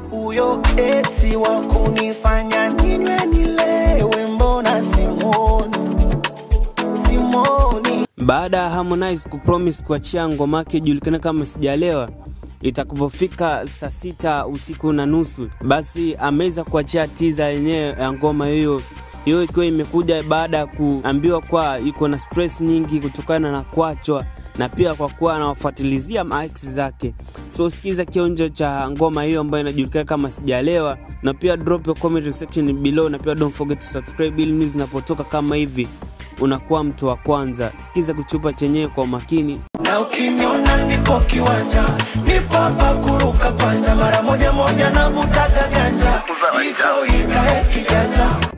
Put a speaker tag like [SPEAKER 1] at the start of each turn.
[SPEAKER 1] huyo esi wa kunifanya ninywe nilewe, mbona simwoni, simwoni
[SPEAKER 2] Baada ya Harmonize kupromise kuachia ngoma yake ijulikane kama Sijalewa itakapofika saa sita usiku na nusu, basi ameweza kuachia teaser yenyewe ya ngoma hiyo hiyo ikiwa imekuja baada ya kuambiwa kwa iko na stress nyingi kutokana na kuachwa na pia kwa kuwa anawafuatilizia maex zake. So sikiza kionjo cha ngoma hiyo ambayo inajulikana kama Sijalewa, na pia drop your comment section below, na pia don't forget to subscribe ili news zinapotoka kama hivi unakuwa mtu wa kwanza. Sikiza kuchupa chenyewe kwa umakini.
[SPEAKER 1] na ukiniona nipo kiwanja, nipo hapa kuruka kwanja, mara moja moja navutaga ganja, hicho ikae kijanja